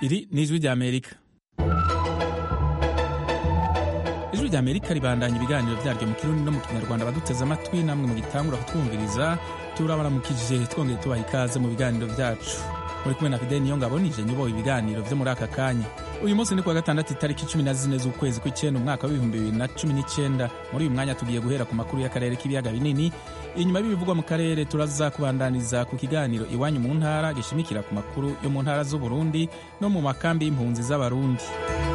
iri ni ijwi ry'amerika ijwi ry'amerika ribandanya ibiganiro byaryo mu kirundi no mu kinyarwanda abaduteze amatwi namwe mu gitangura kutwumviriza turabaramukije twongeye tubaha ikaze mu biganiro byacu muri kumwe na fideli niyo ngabo nije nyoboye ibiganiro byo muri aka kanya uyu munsi ni kuwa gatandatu itariki cumi na zine z'ukwezi kw'icyenda umwaka w'ibihumbi bibiri na cumi n'icyenda muri uyu mwanya tugiye guhera ku makuru y'akarere k'ibiyaga binini inyuma y'ibivugwa mu karere turaza kubandaniza ku kiganiro iwanyu mu ntara gishimikira ku makuru yo mu ntara z'uburundi no mu makambi y'impunzi z'abarundi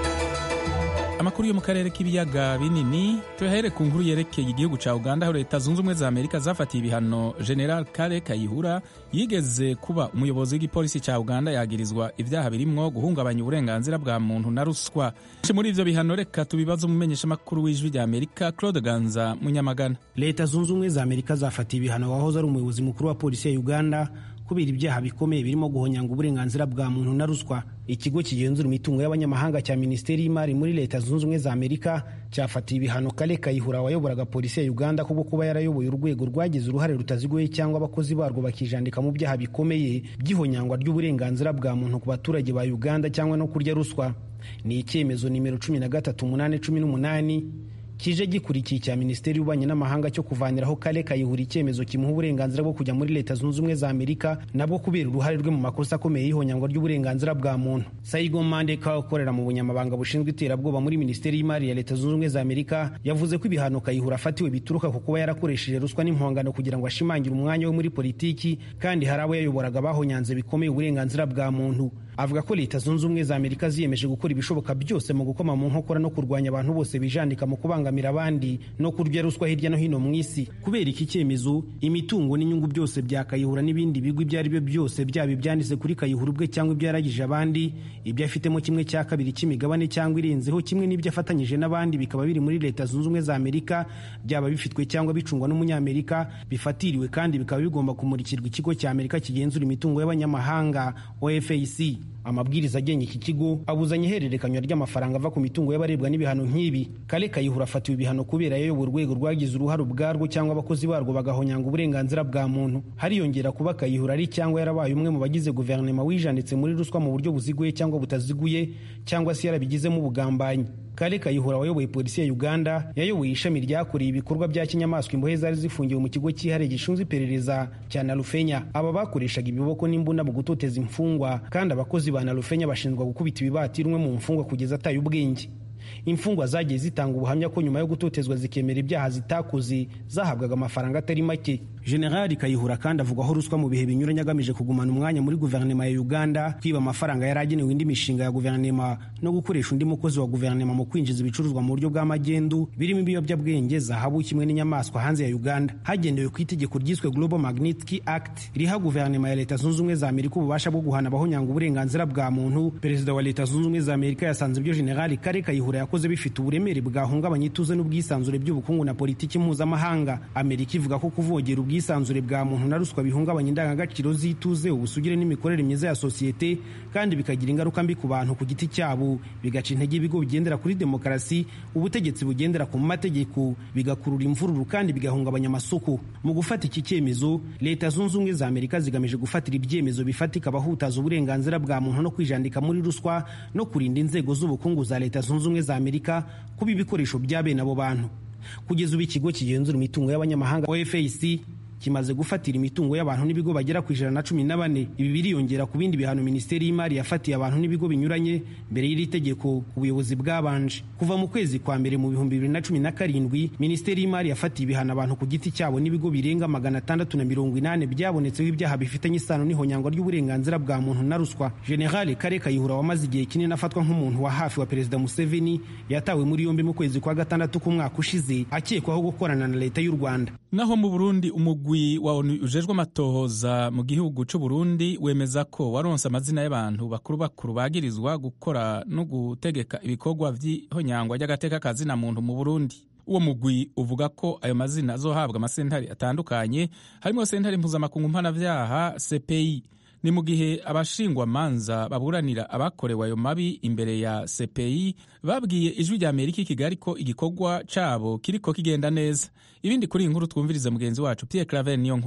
amakuru yo mu karere k'ibiyaga binini tuyahere ku nkuru yerekeye igihugu cya uganda aho leta zunze ubumwe za amerika zafatiye ibihano general kare kayihura yigeze kuba umuyobozi w'igipolisi cya uganda yagirizwa ibyaha birimwo guhungabanya uburenganzira bwa muntu na ruswa muri ivyo bihano reka tubibaze umumenyeshamakuru w'ijwi rya amerika claude ganza munyamagana leta zunze ubumwe za amerika zafatiye ibihano wahoze ari umuyobozi mukuru wa polisi ya uganda kubera ibyaha bikomeye birimo guhonyanga uburenganzira bwa muntu na ruswa ikigo kigenzura imitungo y'abanyamahanga cya minisiteri y'imari muri leta zunze ubumwe za amerika cyafatiye ibihano kale kayihura wayoboraga polisi ya uganda kubwo kuba yarayoboye urwego rwagize uruhare rutaziguye cyangwa abakozi barwo bakijandika mu byaha bikomeye by'ihonyangwa ry'uburenganzira bwa muntu ku baturage ba uganda cyangwa no kurya ruswa ni icyemezo nimero cumi na gatatu umunani cumi n'umunani kije gikurikiye icya minisiteri y'ububanyi n'amahanga cyo kuvaniraho kale kayihura icyemezo kimuha uburenganzira bwo kujya muri leta zunze ubumwe za amerika nabwo kubera uruhare rwe mu makosa akomeye y'ihonyangwa ry'uburenganzira bwa muntu saigo mandeka ukorera mu bunyamabanga bushinzwe iterabwoba muri minisiteri y'imari ya leta zunze ubumwe za amerika yavuze ko ibihano kayihura afatiwe bituruka ku kuba yarakoresheje ruswa n'impongano kugira ngo ashimangire umwanya we muri politiki kandi hari abo yayoboraga bahonyanze bikomeye uburenganzira bwa muntu avuga ko leta zunze ubumwe za amerika ziyemeje gukora ibishoboka byose mu gukoma mu nkokora no kurwanya abantu bose bijandika mu kubangamira abandi no kurya ruswa hirya no hino mu isi kubera iki cyemezo imitungo n'inyungu byose bya kayihura n'ibindi bigo ibyo ari byo byose byaba ibyanditse kuri kayihura ubwe cyangwa ibyo yaragije abandi ibyo afitemo kimwe cya kabiri cy'imigabane cyangwa irenzeho kimwe n'ibyo afatanyije n'abandi bikaba biri muri leta zunze ubumwe za amerika byaba bifitwe cyangwa bicungwa n'umunyamerika bifatiriwe kandi bikaba bigomba kumurikirwa ikigo cya amerika kigenzura imitungo y'abanyamahanga ofac amabwiriza agenga iki kigo abuzanya ihererekanywa ry'amafaranga ava ku mitungo y'abarebwa n'ibihano nk'ibi kale kayihura afatiwe ibihano kubera yayobora urwego rwagize uruhare ubwarwo cyangwa abakozi barwo bagahonyanga uburenganzira bwa muntu hariyongera kuba kayihura ari cyangwa yarabaye umwe mu bagize guverinoma wijanditse muri ruswa mu buryo buziguye cyangwa butaziguye cyangwa se yarabigizemo ubugambanyi kale kayihura wayoboye polisi ya uganda yayoboye ishami ryakoreye ibikorwa bya kinyamaswa imbohe zari zifungiwe mu kigo cyihariye gishinzwe iperereza cya narufenya aba bakoreshaga ibiboko n'imbunda mu gutoteza imfungwa kandi abakozi ba narufenya bashinjwa gukubita ibibati rumwe mu mfungwa kugeza ataye ubwenge imfungwa zagiye zitanga ubuhamya ko nyuma yo gutotezwa zikemera ibyaha zitakoze zahabwaga amafaranga atari make generali kayihura kandi avugwaho ruswa mu bihe binyuranye agamije kugumana umwanya muri guverinoma ya uganda kwiba amafaranga yari agenewe indi mishinga ya guverinoma no gukoresha undi mukozi wa guverinoma mu kwinjiza ibicuruzwa mu buryo bw'amagendu birimo ibiyobyabwenge zahabu kimwe n'inyamaswa hanze ya uganda hagendewe ku itegeko ryiswe global magnitsky act riha guverinoma ya leta zunze ubumwe za amerika ububasha bwo guhana abahonyanga uburenganzira bwa muntu perezida wa leta zunze ubumwe za amerika yasanze ibyo generali kare kayihura yakoze bifite uburemere bwahungabanya ituze n'ubwisanzure by'ubukungu na politiki mpuzamahanga amerika ivuga ko kuvogera ubwisanzure bwa muntu na ruswa bihungabanya indangagaciro z'ituze ubusugire n'imikorere myiza ya sosiyete kandi bikagira ingaruka mbi ku bantu ku giti cyabo bigaca intege ibigo bigendera kuri demokarasi ubutegetsi bugendera ku mategeko bigakurura imvururu kandi bigahungabanya amasoko mu gufata iki cyemezo leta zunze ubumwe za amerika zigamije gufatira ibyemezo bifatika abahutaza uburenganzira bwa muntu no kwijandika muri ruswa no kurinda inzego z'ubukungu za leta zunze ubumwe za amerika kuba ibikoresho bya bene abo bantu kugeza ubu ikigo kigenzura imitungo y'abanyamahanga ofac kimaze gufatira imitungo y'abantu n'ibigo bagera ku ijana na cumi na bane ibi biriyongera ku bindi bihano minisiteri y'imari yafatiye abantu n'ibigo binyuranye mbere y'iri tegeko ku buyobozi bwabanje kuva mu kwezi kwa mbere mu bihumbi bibiri na cumi na karindwi minisiteri y'imari yafatiye ibihano abantu ku giti cyabo n'ibigo birenga magana atandatu na mirongo inani byabonetseho ibyaha bifitanye isano n'ihonyangwa ry'uburenganzira bwa muntu na ruswa generale kare kayihura wamaze igihe kinini afatwa nk'umuntu wa hafi wa perezida museveni yatawe muri yombi mu kwezi kwa gatandatu k'umwaka ushize akekwaho gukorana na leta y'u rwanda naho mu burundi umugwi wa onu ujejwe amatohoza mu gihugu c'u burundi wemeza ko waronse amazina y'abantu bakuru bakuru bagirizwa gukora no gutegeka ibikorwa vy'ihonyangwa ry'agateka kazina muntu mu burundi uwo mugwi uvuga ko ayo mazina azohabwa amasentari atandukanye harimo sentare mpuzamakungu mpanavyaha cpi ni mu gihe abashingwamanza baburanira abakorewe ayo mabi imbere ya cpi babwiye ijwi rya amerika i kigali ko igikorwa cabo kiriko kigenda neza ibindi kuri iyi nkuru twumvirize mugenzi wacu pierre claver niyo nkuru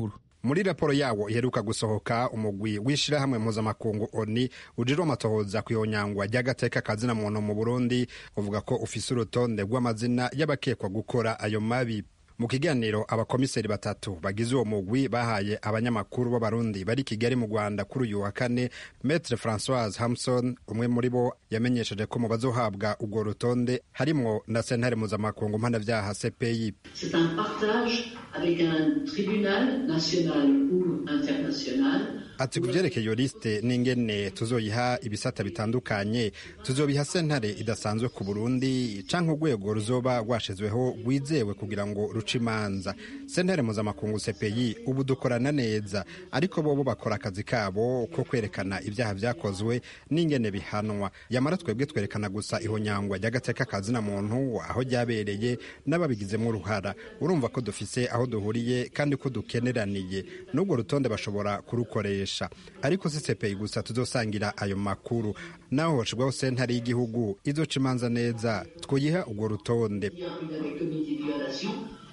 muri raporo yawo iheruka gusohoka umugwi w'ishirahamwe mpuzamakungu oni ujejwe amatohoza kwihonyangwa ry'agateka kazina muntu mu burundi uvuga ko ufise urutonde rw'amazina y'abakekwa gukora ayo mabi mu kiganiro abakomiseri batatu bagize uwo mugwi bahaye abanyamakuru b'abarundi bari kigali mu rwanda kuri uyu wa kane metre francoise hamson umwe muri bo yamenyesheje ko mu bazohabwa urwo rutonde harimwo na sentare mpuzamakungu mpanavyaha cpi C'est un partage avec un tribunal national ou international ati ku vyerekeye iyo lisite n'ingene tuzoyiha ibisata bitandukanye tuzobiha sentare idasanzwe ku burundi canke urwego ruzoba rwashizweho rwizewe kugira ngo ruce imanza sentare mpuzamakungu cpi ubu dukorana neza ariko bobo bakora akazi kabo ko kwerekana ivyaha vyakozwe n'ingene bihanwa yamara twebwe twerekana gusa ihonyangwa ry'agateka kazina muntu aho ryabereye n'ababigizemo uruhara urumva ko dufise aho duhuriye kandi ko dukeneraniye n'urwo rutonde bashobora kurukoresha ariko si cpi gusa tuzosangira ayo makuru naho hoshirwaho sentare y'igihugu izoca imanza neza twoyiha urwo rutonde il y a avec comité de violation.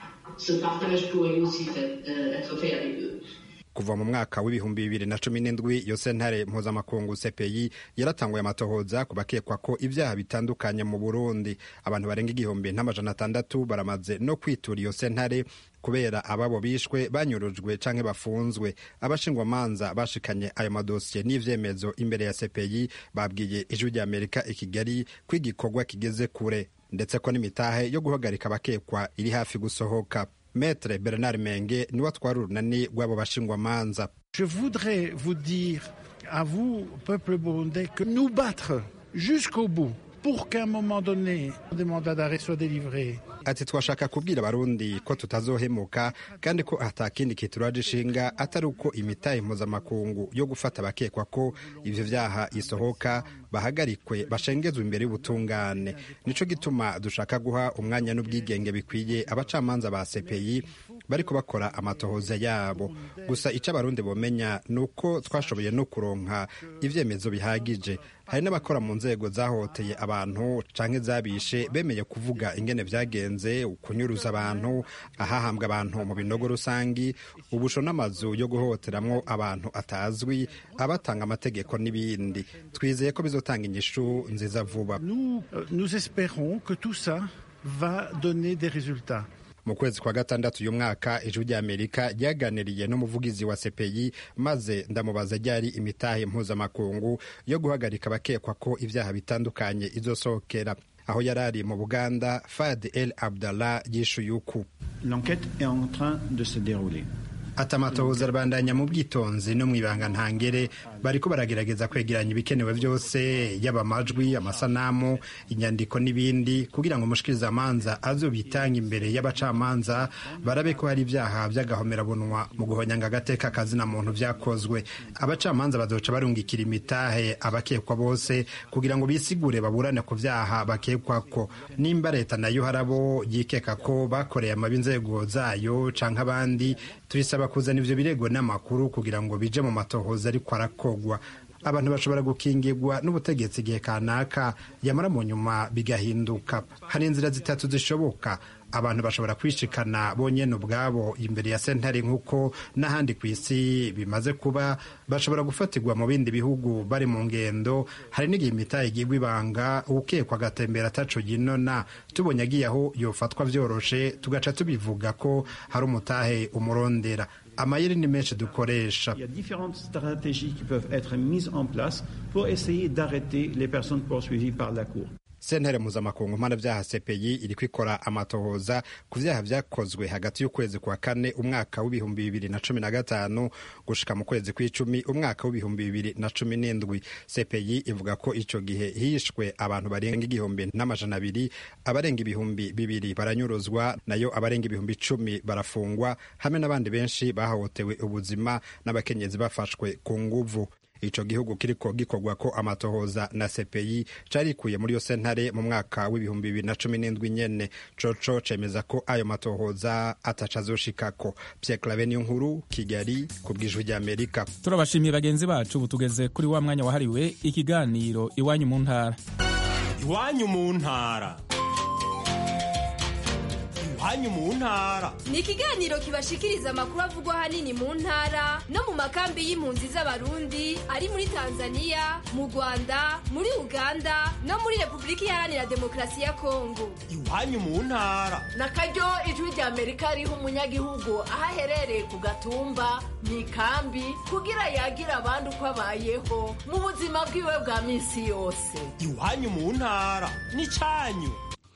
Ce partage pourrait aussi fait- euh, être fait avec eux. kuva mu mwaka w'ibihumbi bibiri na cumi n'indwi iyo sentare mpuzamakungu cpi yaratanguye amatohoza ku bakekwa ko ibyaha bitandukanye mu burundi abantu barenga igihumbi n'amajana atandatu baramaze no kwitura iyo sentare kubera ababo bishwe banyurujwe canke bafunzwe abashingwamanza bashikanye ayo madosiye n'ivyemezo imbere ya cpi babwiye ijwi rya amerika i kigali ko igikorwa kigeze kure ndetse ko n'imitahe yo guhagarika abakekwa iri hafi gusohoka Maître Bernard Menge niwe atwara urunani rw'abo bashingwamanza Je voudrais vous dire à vous, peuple burundais, que nous battre jusqu'au bout pour qu'à un moment donné, des mandats d'arrêt soient délivrés. ati twashaka kubwira abarundi ko tutazohemuka kandi ko atakindi kituraje ishinga atari uko imitahe mpuzamakungu yo gufata abakekwa ko ivyo vyaha isohoka bahagarikwe bashengezwe imbere y'ubutungane nico gituma dushaka guha umwanya n'ubwigenge bikwiye abacamanza ba CPI bariko bakora amatohoza yabo gusa ico abarundi bomenya ni uko twashoboye no kuronka ivyemezo bihagije hari n'abakora mu nzego zahoteye abantu canke zabishe bemeye kuvuga ingene vyagenze ukunyuruza abantu ahahambwa abantu mu binogo rusangi ubusho n'amazu yo guhohoteramwo abantu atazwi abatanga amategeko n'ibindi twizeye ko bizotanga inyishu nziza vuba Nous, euh, nous espérons que tout ça va donner des résultats. mu kwezi kwa gatandatu uyu mwaka ijwi ry'amerika ryaganiriye n'umuvugizi wa cpi maze ndamubaza ryari imitahe mpuzamakungu yo guhagarika abakekwa ko ibyaha bitandukanye izosohokera aho yari ari mu buganda fad el abdallah yishuye uku L'enquête est en train de se dérouler. ati amatohoza arabandanya mu bwitonzi no mu ibanga ntangere bariko baragerageza kwegeranya ibikenewe byose yaba amajwi amasanamu inyandiko n'ibindi kugira ngo umushikirizamanza azobitanga imbere y'abacamanza barabe ko hari ibyaha by'agahomerabunwa mu guhonyanga agateka kazina muntu vyakozwe abacamanza bazoca barungikira imitahe abakekwa bose kugira ngo bisigure baburane ku vyaha bakekwako nimba leta nayo harabo yikeka ko bakoreye amabi inzego zayo canke abandi tuyisaba kuzana ivyo birego n'amakuru kugira ngo bije mu matohoza ariko arakogwa abantu bashobora gukingirwa n'ubutegetsi igihe kanaka yamara mu nyuma bigahinduka hari inzira zitatu zishoboka abantu bashobora kwishikana bonyene ubwabo imbere ya sentare nk'uko n'ahandi ku isi bimaze kuba bashobora gufatirwa mu bindi bihugu bari mu ngendo hari n'igihe imitahe igirwa ibanga ukekwa agatembera ataco yinona tubonye agiye aho yofatwa vyoroshe tugaca tubivuga ko hari umutahe umurondera amayeri ni menshi dukoresha Il y a différentes stratégies qui peuvent être mises en place pour essayer d'arrêter les personnes poursuivies par la Cour. sentare mpuzamakungu mpanavyaha cpi iriko ikora amatohoza ku vyaha vyakozwe hagati y'ukwezi kwa kane umwaka w'ibihumbi bibiri na cumi na gatanu gushika mu kwezi kw'icumi umwaka w'ibihumbi bibiri na cumi n'indwi cpi ivuga ko ico gihe hishwe abantu barenga igihumbi n'amajana abiri abarenga ibihumbi bibiri baranyuruzwa nayo abarenga ibihumbi icumi barafungwa hamwe n'abandi benshi bahohotewe ubuzima n'abakenyezi bafashwe ku nguvu ico gihugu kiriko gikorwa ko amatohoza na CPI carikuye muri yo sentare mu mwaka w'ibihumbi bibiri na cumi n'indwi nyene coco cemeza ko ayo matohoza ataca azoshikako Pierre Claver niyo nkuru Kigali ku bw'ijwi ry'Amerika turabashimiye bagenzi bacu ubu tugeze kuri wa mwanya wahariwe ikiganiro iwanyu mu ntara iwanyu mu ntara iwanyu mu ntara ni ikiganiro kibashikiriza amakuru avugwa ahanini mu ntara no mu makambi y'impunzi z'abarundi ari muri tanzania mu rwanda muri uganda no muri repubulika iharanira demokarasi ya kongo iwanyu mu ntara na karyo ijwi rya amerika riha umunyagihugu aho aherereye ku gatumba mu ikambi kugira yagira abandi uko abayeho mu buzima bwiwe bwa minsi yose iwanyu mu ntara n'icyanyu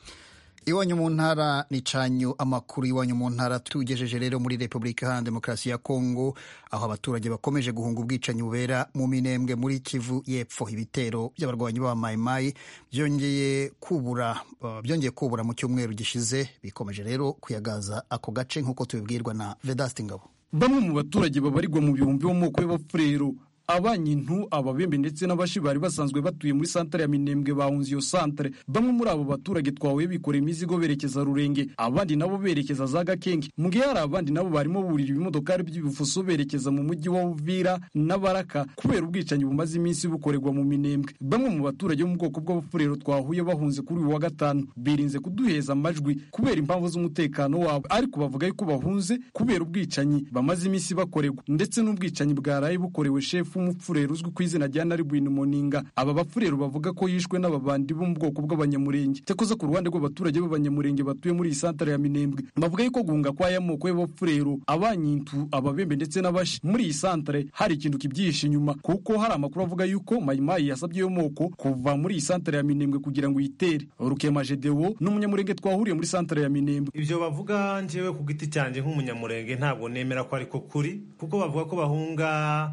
iwanyu mu ntara ni canyu amakuru iwanyu mu ntara tugejeje rero muri repubulika iharanira demokarasi ya kongo aho abaturage bakomeje guhunga ubwicanyi bubera mu minembwe muri kivu y'epfo ibitero by'abarwanyi ba mayimayi byongeye kubura uh, byongeye kubura mu cyumweru gishize bikomeje rero kuyagaza ako gace nk'uko tubibwirwa na vedasti ngabo bamwe mu baturage babarirwa mu bihumbi bo mu moko y'abafurero abanyintu ababembe ndetse n'abashi bari basanzwe batuye muri santere ya minembwe bahunze iyo santere bamwe muri abo baturage twahuye bikoreye imizigo berekeza rurenge abandi nabo berekeza za gakenge mu gihe hari abandi nabo barimo burira ibimodokari by'ibifuso berekeza mu mujyi wa uvira n'abaraka kubera ubwicanyi bumaze iminsi bukorerwa mu minembwe bamwe mu baturage bo mu bwoko bw'abafurero twahuye bahunze kuri uyu wa gatanu birinze kuduheza amajwi kubera impamvu z'umutekano wabo ariko bavuga yuko bahunze kubera ubwicanyi bamaze iminsi bakorerwa ndetse n'ubwicanyi bwaraye bukorewe shefu w'umupfurero uzwi ku izina rya naribwini moninga aba bapfurero bavuga ko yishwe n'ababandi bo mu bwoko bw'abanyamurenge cyakoze ku ruhande rw'abaturage b'abanyamurenge batuye muri iyi santare ya minembwe bavuga yuko guhunga kw'aya moko y'abapfurero abanyintu ababembe ndetse n'abashi muri iyi santare hari ikintu kibyihishe inyuma kuko hari amakuru avuga yuko mayimayi yasabye iyo moko kuva muri iyi santare ya minembwe kugira ngo yitere rukema jedewo n'umunyamurenge twahuriye muri santare ya minembwe ibyo bavuga njyewe ku giti cyanjye nk'umunyamurenge ntabwo nemera ko ariko kuri kuko bavuga ko bahunga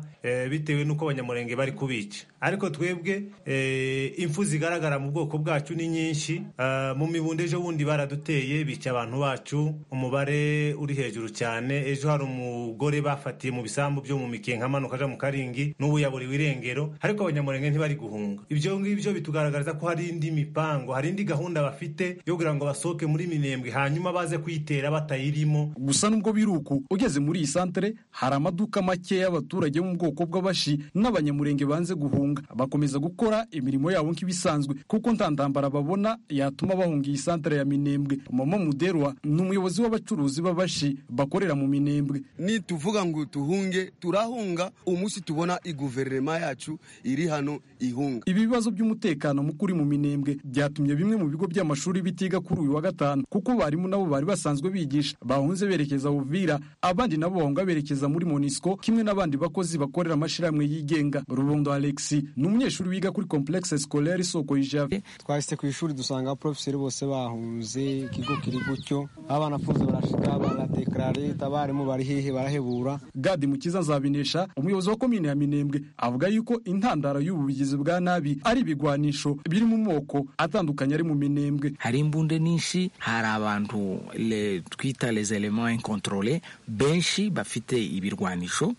bitewe n'uko abanyamurenge bari kubica ariko twebwe impfu zigaragara mu bwoko bwacu ni nyinshi mu mibunde ejo bundi baraduteye bica abantu bacu umubare uri hejuru cyane ejo hari umugore bafatiye mu bisambu byo mu mikenke amanuka aja mu karingi n'ubu yaburiwe irengero ariko abanyamurenge ntibari guhunga ibyo ngibyo bitugaragariza ko hari indi mipango hari indi gahunda bafite yo kugira ngo basohoke muri minembwe hanyuma baze kuyitera batayirimo gusa nubwo biri uku ugeze muri iyi santere hari amaduka make y'abaturage bo mu bwoko bw'abashi n'abanyamurenge banze guhunga bakomeza gukora imirimo yabo nk'ibisanzwe kuko nta ntambara babona yatuma bahunga iyi santere ya minembwe mama muderwa ni umuyobozi w'abacuruzi b'abashi bakorera mu minembwe ni tuvuga ngo tuhunge turahunga umunsi tubona iguverinoma yacu iri hano ihunga ibi bibazo by'umutekano mukuri mu minembwe byatumye bimwe mu bigo by'amashuri bitiga kuri uyu wa gatanu kuko barimu nabo bari basanzwe bigisha bahunze berekeza uvira abandi nabo bahunga berekeza muri monisco kimwe n'abandi bakozi bakorera amashirahamwe yigenga rubondo alexi ni umunyeshuri wiga kuri complexe scolaire isoko y'ijave twahise ku ishuri dusanga abaprofeseri bose bahunze ikigo kiri gutyo abanafunze barashika baradekarare abarimu bari hehe barahebura gadi mukiza nzabinesha umuyobozi wa komine ya minembwe avuga yuko intandaro y'ubu bugizi bwa nabi ari ibigwanisho biri mu moko atandukanye ari mu minembwe hari imbunde nyinshi hari abantu le, twita les elements incontrole benshi bafite ibirwanisho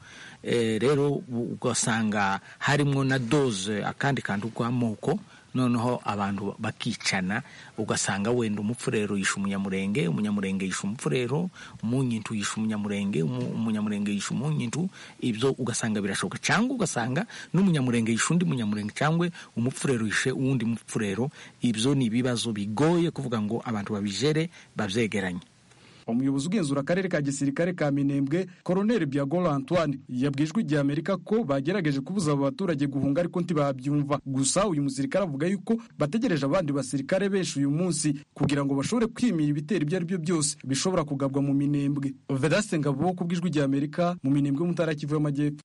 rero ugasanga harimo na doze akandi kantu k'amoko noneho abantu bakicana ugasanga wenda umupfurero yishe umunyamurenge umunyamurenge yishe umupfurero umunyintu yishe umunyamurenge umunyamurenge yishe umunyintu ibyo ugasanga birashoboka cyangwa ugasanga n'umunyamurenge yishe undi munyamurenge cyangwa umupfurero yishe uwundi mupfurero ibyo ni ibibazo bigoye kuvuga ngo abantu babijere babyegeranye umuyobozi ugenzura akarere ka gisirikare ka minembwe koroneli byagoro antoine yabwijwe igihe amerika ko bagerageje kubuza abo baturage guhunga ariko ntibabyumva gusa uyu musirikare avuga yuko bategereje abandi basirikare benshi uyu munsi kugira ngo bashobore kwimira ibitero ibyo ari byo byose bishobora kugabwa mu minembwe vedaste ngabo ku bw'ijwi rya amerika mu minembwe mu ntara kivu y'amajyepfo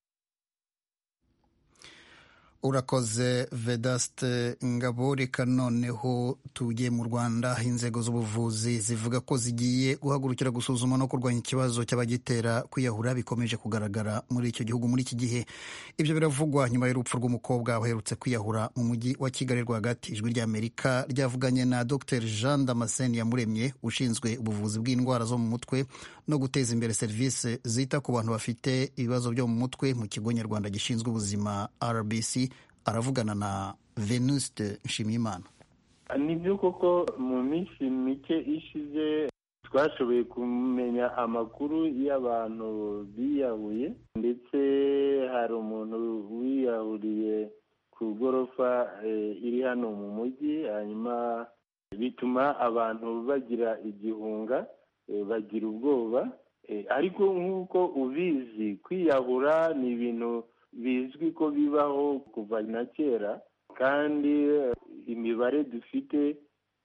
urakoze vedaste ngabo reka noneho tujye mu rwanda inzego z'ubuvuzi zivuga ko zigiye guhagurukira gusuzuma no kurwanya ikibazo cy'abagitera kwiyahura bikomeje kugaragara muri icyo gihugu muri iki gihe ibyo biravugwa nyuma y'urupfu rw'umukobwa uherutse kwiyahura mu mujyi wa kigali rwagati ijwi ry'amerika ryavuganye na dr jean damascene yamuremye ushinzwe ubuvuzi bw'indwara zo mu mutwe no guteza imbere serivisi zita ku bantu bafite ibibazo byo mu mutwe mu kigo nyarwanda gishinzwe ubuzima rbc aravugana na venuste nshimiyimana nibyo koko mu minsi mike ishize twashoboye kumenya amakuru y'abantu biyahuye ndetse hari umuntu wiyahuriye ku gorofa iri hano mu mujyi hanyuma bituma abantu bagira igihunga bagira ubwoba ariko nk'uko ubizi kwiyahura ni ibintu bizwi ko bibaho kuva na kera kandi imibare dufite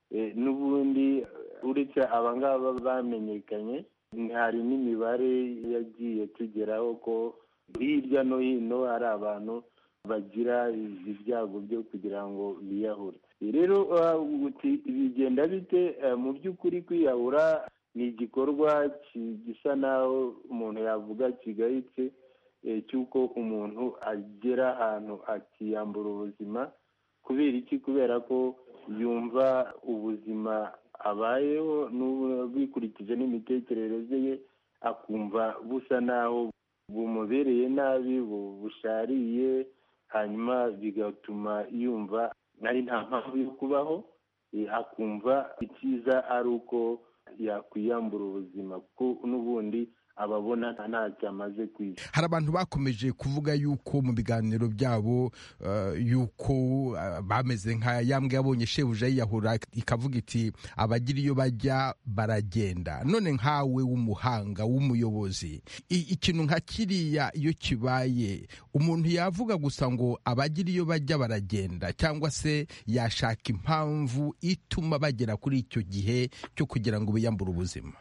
n'ubundi uretse abangaba bamenyekanye hari n'imibare yagiye tugeraho ko hirya no hino hari abantu bagira ibyago byo kugira ngo biyahure rero bigenda bite mu by'ukuri kwiyahura ni igikorwa gisa naho umuntu yavuga kigayitse cy'uko umuntu agera ahantu akiyambura ubuzima kubera iki kubera ko yumva ubuzima abayeho bikurikije n'imitekerereze ye akumva busa naho bumubereye nabi bushariye hanyuma bigatuma yumva ari nta mpamvu yo kubaho akumva icyiza ari uko yakwiyambura ubuzima kuko n'ubundi ababona ntacyo amaze ku isi hari abantu bakomeje kuvuga yuko mu biganiro byabo yuko bameze nka yambwe yabonye shebuja yiyahura ikavuga iti abagira iyo bajya baragenda none nkawe w'umuhanga w'umuyobozi ikintu nka kiriya iyo kibaye umuntu yavuga gusa ngo abagira iyo bajya baragenda cyangwa se yashaka impamvu ituma bagera kuri icyo gihe cyo kugira ngo biyambure ubuzima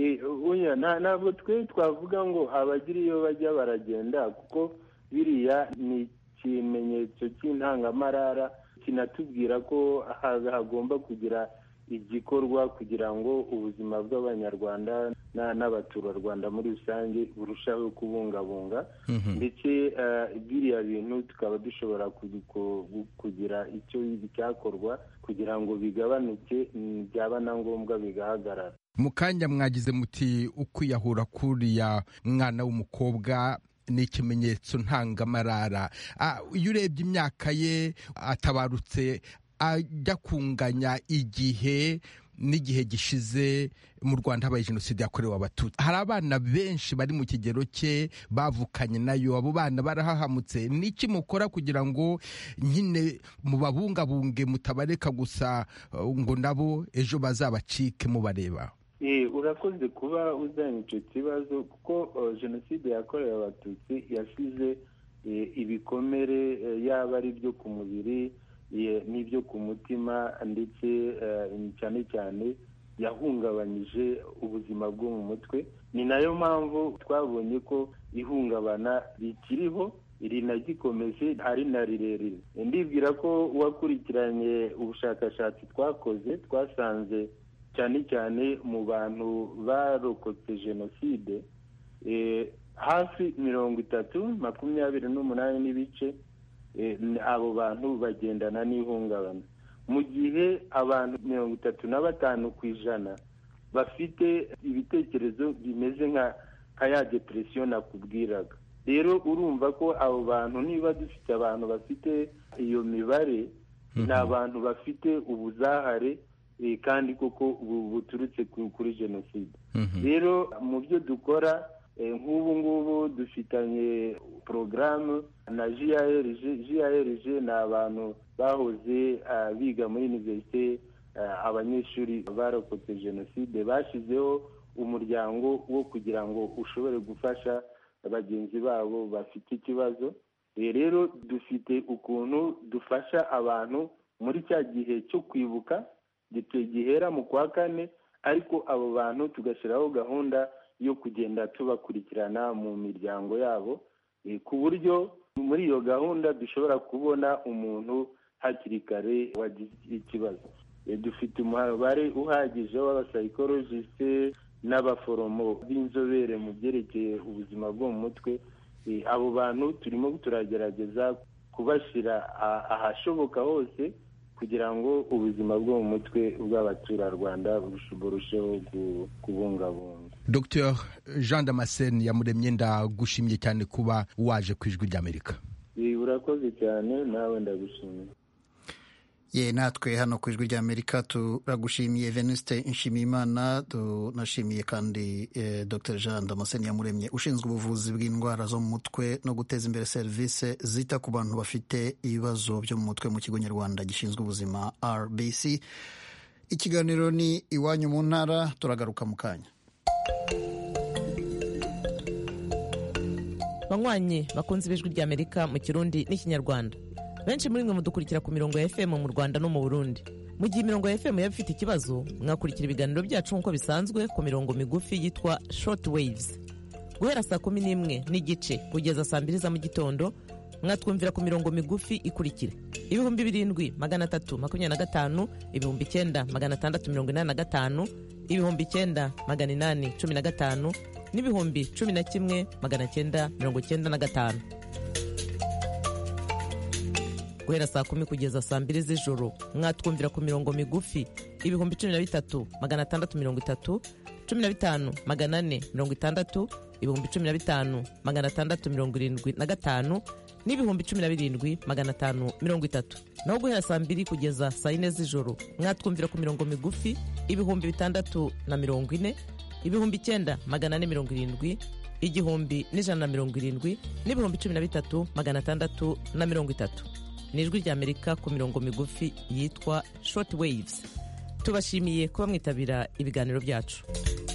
ntabwo twe twavuga ngo abagira iyo bajya baragenda kuko biriya ni ikimenyetso cy'intangamarara kinatubwira ko hagomba kugira igikorwa kugira ngo ubuzima bw'abanyarwanda n'abaturarwanda muri rusange burushaho kubungabunga ndetse biriya bintu tukaba dushobora kugira icyo cyakorwa kugira ngo bigabanuke byaba na ngombwa bigahagarara mu kanya mwagize muti ukwiyahura kuriya mwana w'umukobwa ni ikimenyetso ntangamarara iyo urebye imyaka ye atabarutse ajya kunganya igihe n'igihe gishize mu rwanda habaye jenoside yakorewe abatutsi hari abana benshi bari mu kigero cye bavukanye nayo abo bana barahahamutse n'iki mukora kugira ngo nyine mubabungabunge mutabareka gusa ngo nabo ejo bazabacike mubareba urakoze kuba uzanye icyo kibazo kuko jenoside yakorewe abatutsi yasize ibikomere yaba ari ibyo ku mubiri n'ibyo ku mutima ndetse cyane cyane yahungabanyije ubuzima bwo mu mutwe ni nayo mpamvu twabonye ko ihungabana rikiriho rinagikomeje ari na rirerire ndibwira ko uwakurikiranye ubushakashatsi twakoze twasanze cyane cyane mu bantu barokotse jenoside hafi mirongo itatu makumyabiri n'umunani n'ibice abo bantu bagendana n'ihungabana mu gihe abantu mirongo itatu na batanu ku ijana bafite ibitekerezo bimeze nka ya depresiyo nakubwiraga rero urumva ko abo bantu niba dufite abantu bafite iyo mibare ni abantu bafite ubuzahare kandi koko buturutse kuri jenoside rero mu byo dukora nk'ubu ngubu dufitanye porogaramu na jrg jrg ni abantu bahoze biga muri univerisite abanyeshuri barokotse jenoside bashyizeho umuryango wo kugira ngo ushobore gufasha bagenzi babo bafite ikibazo rero dufite ukuntu dufasha abantu muri cya gihe cyo kwibuka gihera mu kwa kane ariko abo bantu tugashyiraho gahunda yo kugenda tubakurikirana mu miryango yabo ku buryo muri iyo gahunda dushobora kubona umuntu hakiri kare wagize ikibazo dufite umubare uhagije w'abasayikorojisite n'abaforomo b'inzobere mu byerekeye ubuzima bwo mu mutwe abo bantu turimo turagerageza kubashyira ahashoboka hose kugira ngo ubuzima bwo mu mutwe bw'abaturarwanda burusheho kubungabunga dr jean damascene yamuremye ndagushimye cyane kuba waje ku ijwi ry'amerika urakoze cyane nawe ndagushimiye ye natwe hano ku ijwi ry'amerika turagushimiye venuste nshimiyimana tunashimiye kandi eh, dr jean damascene yamuremye ushinzwe ubuvuzi bw'indwara zo mu mutwe no guteza imbere serivisi zita ku bantu bafite ibibazo byo mu mutwe mu kigo nyarwanda gishinzwe ubuzima rbc ikiganiro ni iwanyu mu ntara turagaruka mu kanya banywanyi bakunze ibijwi ry'amerika mu kirundi n'ikinyarwanda benshi muri mwe mudukurikira ku mirongo ya fm mu rwanda no mu burundi mu gihe imirongo ya fm yaba ifite ikibazo mwakurikira ibiganiro byacu nk'uko bisanzwe ku mirongo migufi yitwa short waves guhera saa kumi n'imwe n'igice kugeza saa mbiri za mu gitondo mwatwumvira ku mirongo migufi ikurikira ibihumbi birindwi magana atatu makumyabiri na gatanu ibihumbi icyenda magana atandatu mirongo inani na gatanu ibihumbi icyenda magana inani cumi na gatanu n'ibihumbi cumi na kimwe magana cyenda mirongo cyenda na gatanu guhera saa kumi kugeza saa mbiri z'ijoro mwatwumvira ku mirongo migufi ibihumbi cumi na bitatu magana atandatu mirongo itatu cumi na bitanu magana ane mirongo itandatu ibihumbi cumi na bitanu magana atandatu mirongo irindwi na gatanu n'ibihumbi cumi na birindwi magana atanu mirongo itatu naho guhera saa mbiri kugeza saa yine z'ijoro mwatwumvira ku mirongo migufi ibihumbi bitandatu na mirongo ine ibihumbi icyenda magana ane mirongo irindwi igihumbi n'ijana na mirongo irindwi n'ibihumbi cumi na bitatu magana atandatu na mirongo itatu ni ijwi ry'amerika ku mirongo migufi yitwa short waves tubashimiye kuba mwitabira ibiganiro byacu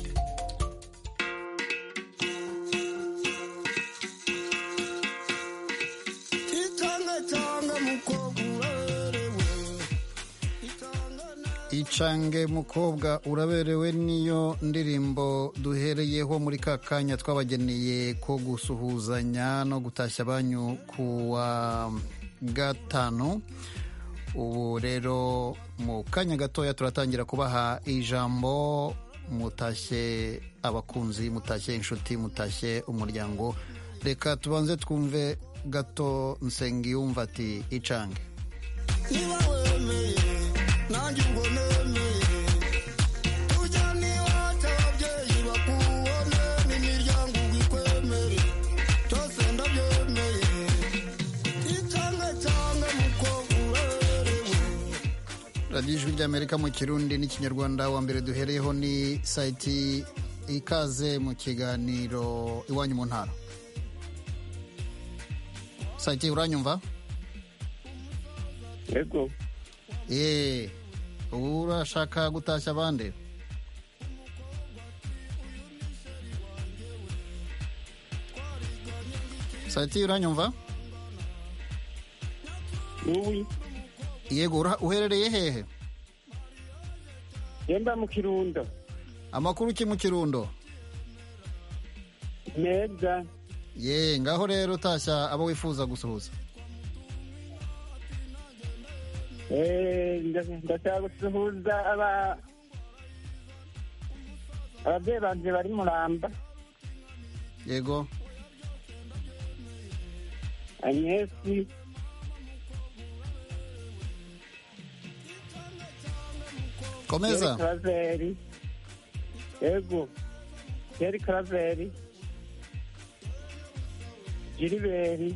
icange mukobwa uraberewe niyo ndirimbo duhereyeho muri ka kanya twabageneye ko gusuhuzanya no gutashya banyu ku wa gatanu ubu rero mu kanya gatoya turatangira kubaha ijambo mutashye abakunzi mutashye inshuti mutashye umuryango reka tubanze twumve gato nsengiyumva ati icange niba wemeye nanjye ubwo nemeye tujya n'iwacu ababyeyi bakubone n'imiryango ikwemere byose ndabyemeye icange cange mukobwa urerewe radiyo ijwi ry'amerika mu kirundi n'ikinyarwanda wa mbere duhereyeho ni sayiti ikaze mu kiganiro iwanyu mu ntara sayiti uranyumva yego eee ubu urashaka gutashya abandi sayiti uranyumva uwi yego ura- uherereye hehe yemba mu kirundo amakuru ki mu kirundo meza ye ngaho rero utashya abo wifuza gusuhuza Eh, nda- ndashaka gusuhuza aba ababyeyi banje bari muramba yego anyesi komeza Yeri karaveri yego yeri karaveri jiriberi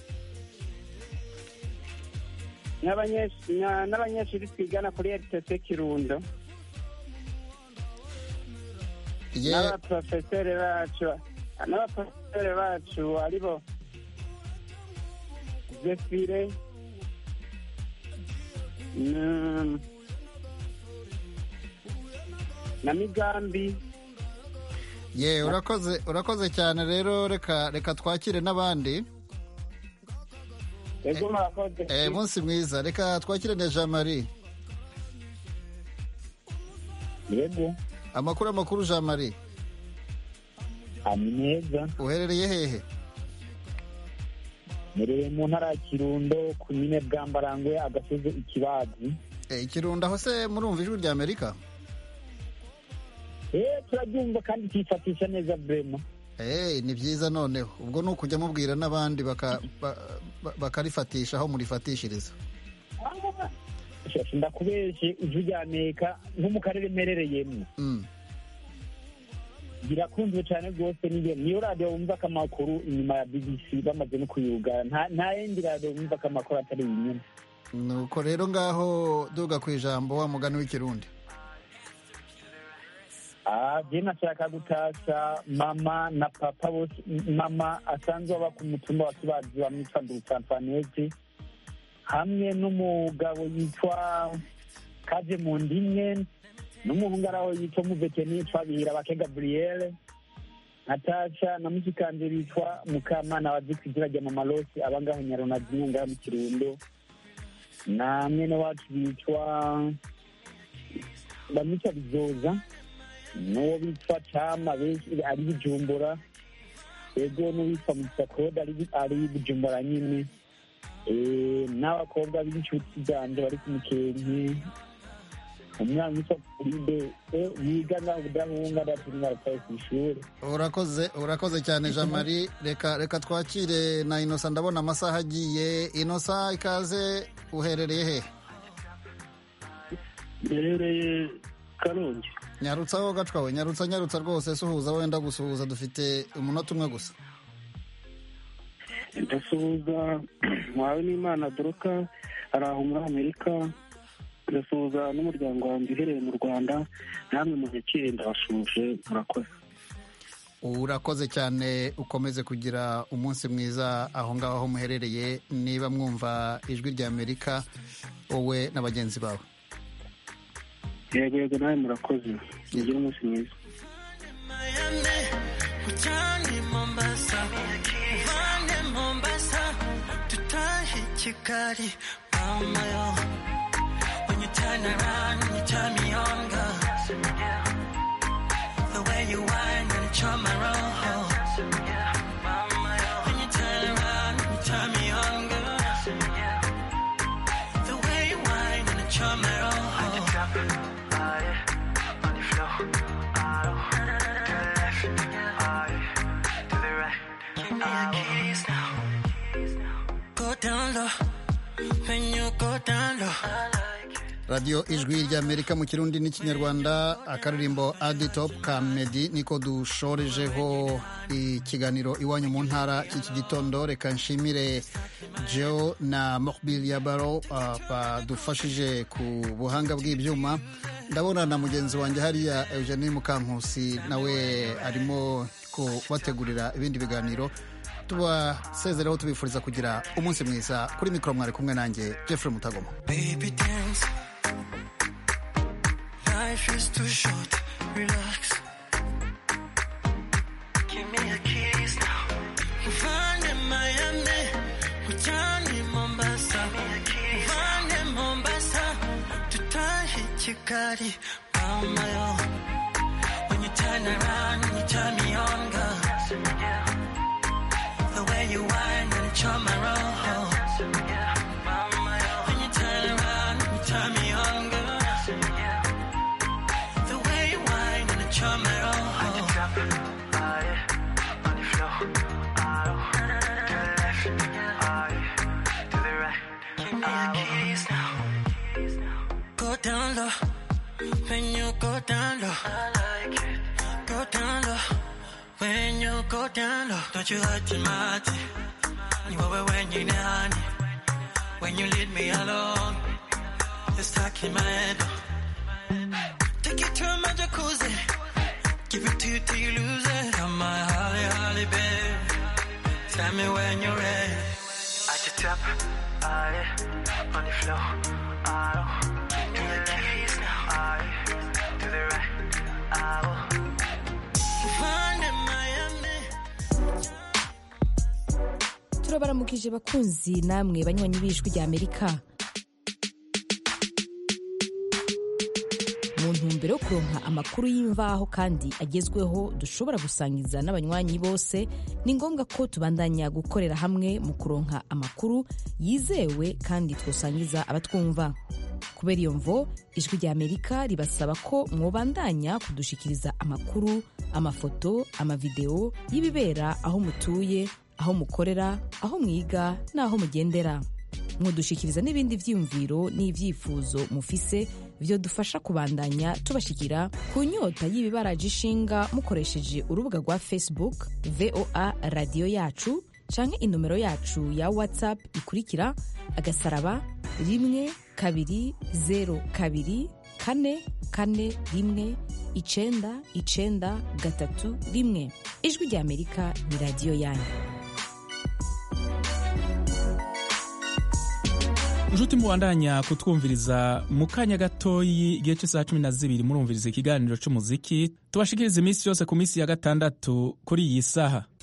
n'abanyesh- na- n'abanyeshuri twigana kuri rtc kirundo Ye- n'abaprofeseri bacu n'abaprofeseri bacu aribo zefire na- na migambi ye urakoze urakoze cyane rero reka reka twakire n'abandi yego murakoze eh, munsi mwiza reka twakire na jean marie yego amakuru amakuru jean marie ni meza uherereye hehe mereye mu ntara ya kirundo ku nyine bwambarangwe agasozi ikibazi Eh, ikirundo aho se murumva ijwi rya amerika eh turabyumva kandi tuyifatisha neza brema Eh, ni byiza noneho ubwo ni ukujya mubwira n'abandi baka- ba- ba- bakarifatisha aho murifatishiriza shasha ndakubeshe ijwi rya amerika nko mu karere mperereyemo Mm. birakunzwe cyane rwose niyo niyo radiyo wumva ko amakuru inyuma ya bbc bamaze no kuyugara nta nta yindi radiyo wumva ko amakuru atari iyi nyine nuko rero ngaho duga ku ijambo wa mugani w'ikirundi Ah, je nashaka gutasha mama na papa bose mama asanzwe aba ku mutumba wa kibazi bamwitwa dusanfanete hamwe n'umugabo yitwa kaje mu ndimwe n'umuhungu ari aho yitwa muveteni twabihira bake gaburiyere natasha na musikanje bitwa mukamana wazi ku izina rya mama rosi aba ngaho nyaronadine ngaho mu kirundo na mwene wacu bitwa bamwita bizoza n'uwo bitwa cama benshi ari bujumbura ego n'uwitwa musakode ari ari bujumbura nyine Eh, n'abakobwa b'inshuti zanje bari ku mukenke umwana witwa kuride yiga ngaho budahunga adatumwa arataye ku ishuri urakoze urakoze cyane jean marie reka reka twakire na inosa ndabona amasaha agiye inosa ikaze uherereye he duherereye karongi nyarutsa aho gacwawe nyarutsa nyarutsa rwose suhuza wenda gusuhuza dufite umunota umwe gusa ndasuhuza mwawe n'imana doroka ari aho muri amerika ndasuhuza n'umuryango wanjye uherereye mu rwanda namwe muzikire ndabashuje murakoze urakoze cyane ukomeze kugira umunsi mwiza aho ngaho aho muherereye niba mwumva ijwi rya amerika wowe na bagenzi bawe yego yego nawe murakoze mugire umunsi mwiza Ujyane Mombasa, uvane Mombasa, dutahe Kigali, mama yo. When you turn around, you turn me on, girl. The way you whine and charm my roll. When you turn around, you turn me on, girl. The way you whine and charm my roll. Give me your keys now. Go down low. When you go down low. radiyo ijwi ry'amerika mu kirundi n'ikinyarwanda akaririmbo aditop ka medi niko dushorejeho ikiganiro iwanyu mu ntara cy'iki gitondo reka nshimire jeo na mokbil yabaro uh, badufashije ku buhanga bw'ibyuma ndabona na mugenzi wanjye hariya eugenie mukankusi nawe arimo kubategurira ibindi biganiro tubasezeraho tubifuriza kugira umunsi mwiza kuri mikoro mwari kumwe nanjye jeffrey mutagoma Baby dance. Life is too short. Relax. Give me your keys now. Find in Miami. Ujyane Mombasa. Find in Mombasa. Dutahe Kigali. Mama yo. When you turn around, you turn me on, girl. The way you whine and charm my roll. When you turn around, you turn me on, girl. The way you whine and charm my roll. Give me your keys now. Go down low. When you go down low. Go down low. When you go down low. Don't you hurt your mind. You over when you're honey. When you leave me alone. It's stuck in my head. Take you to my jacuzzi. Give it to you till you lose it. Come my holly, holly, babe. Tell me when you're ready. At the top, aye, on the floor, aye. To the left, aye, to the right, aye. Find in Miami. turabaramukije bakunzi namwe banywanyi b'ijwi rya amerika mu ntumbero yo kuronka amakuru y'imvaho kandi agezweho dushobora gusangiza n'abanywanyi bose ni ngombwa ko tubandanya gukorera hamwe mu kuronka amakuru yizewe kandi twosangiza abatwumva kubera iyo mvo ijwi rya amerika ribasaba ko mwobandanya kudushikiriza amakuru amafoto amavideo y'ibibera aho mutuye aho mukorera aho mwiga n'aho mugendera mwodushikiriza n'ibindi vyiyumviro n'ivyifuzo mufise vyodufasha kubandanya tubashikira ku nyota y'ibibaraje ishinga mukoresheje urubuga rwa facebook voa radiyo yacu canke inomero yacu ya whatsapp ikurikira agasaraba rimwe kabiri zero kabiri kane kane rimwe icenda icenda gatatu rimwe ijwi rya amerika ni radiyo yanyu inshuti mubandanya kutwumviriza mu kanya gatoyi igihe cy'isaha cumi na zibiri murumviriza ikiganiro cy'umuziki tubashikiriza iminsi yose ku minsi ya gatandatu kuri iyi saha